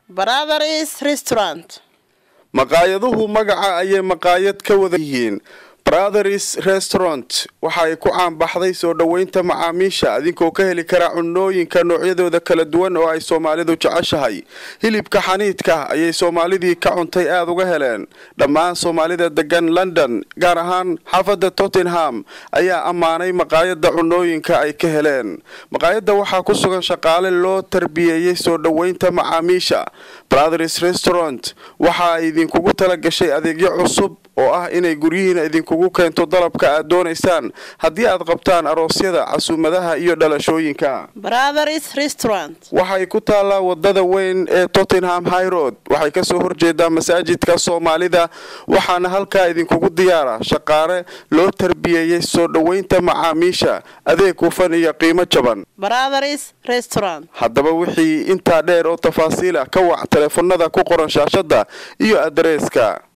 Brothers Restaurant. maqaayaduhu magaca ayay maqaayad ka wada yihiin brothers restaurant waxa ay ku caanbaxday soo dhoweynta macaamiisha idinkoo ka heli kara cunooyinka noocyadooda kala duwan oo ay soomaalidu jeceshahay hilibka xaniidka ayay soomaalidii ka cuntay aada uga heleen dhammaan soomaalida degan london gaar ahaan xaafadda tottenham ayaa ammaanay maqaayadda cunooyinka ay ka heleen maqaayadda waxaa ku sugan shaqaale loo tarbiyeeyey soo dhoweynta macaamiisha brothers restaurant waxa ay idinkugu tala gashay adeegyo cusub oo ah inay guryihiina idinkugu keento dalabka aad doonaysaan haddii aad qabtaan aroosyada casuumadaha iyo dhalashooyinka Brothers Restaurant. waxay ku taallaa wadada weyn ee tottenham high road waxay kasoo horjeedaa masaajidka soomaalida waxaana halkaa idinkugu diyaara shaqaale loo tarbiyeeyey soo dhoweynta macaamiisha adeeg hufan iyo qiimo jaban Brothers Restaurant. haddaba wixii intaa dheer oo tafaasiil ah ka wac teleefanada ku qoran shaashada iyo adreeska